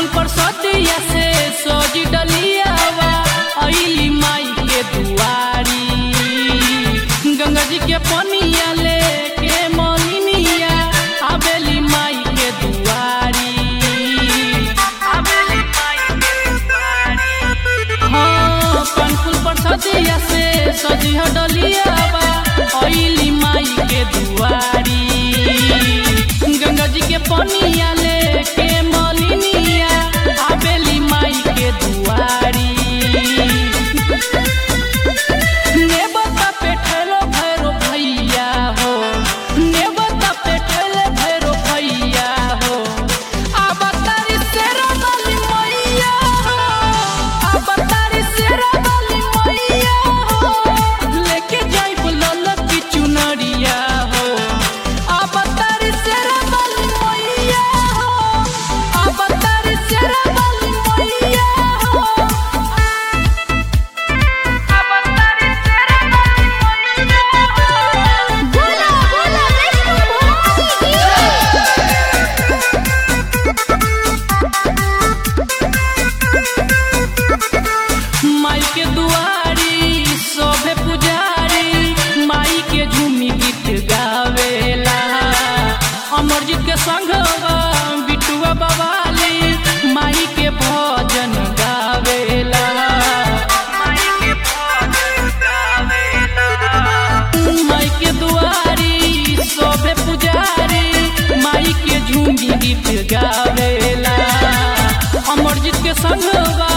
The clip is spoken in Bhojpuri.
पर सदिया से सजी डलियावा अइली माई के दुआरी गंगा जी के पनिया लेके मलिनिया आवेली माई के दुआरी आवेली माई के दुआरी हाँ कनफुल पर सदिया से सजी डलियावा अइली माई के दुआरी गंगा जी के पनिया लेके मलिनिया आवेली माई के दुआरी नेवता पे ठेलो भैरो भैया हो नेवता पे ठेले भैरो भैया हो अवतारी शेरा वाली मैया हो अवतारी शेरा वाली मैया हो लेके जाइब ललक की चुनरिया हो अवतारी शेरा वाली मैया हो अवतारी शेरा वाली मैया हो बोला बोला विष्णु भगवान की माई के दुआरी सोभे पुजारी माई के झूमी गीत गावेला अमरजीत के संगवा बिटुआ बवाली माई के भजन गावेला माई के दुआरी सोभे पुजारी माई के झूमी गीत गावेला अमरजीत के संगवा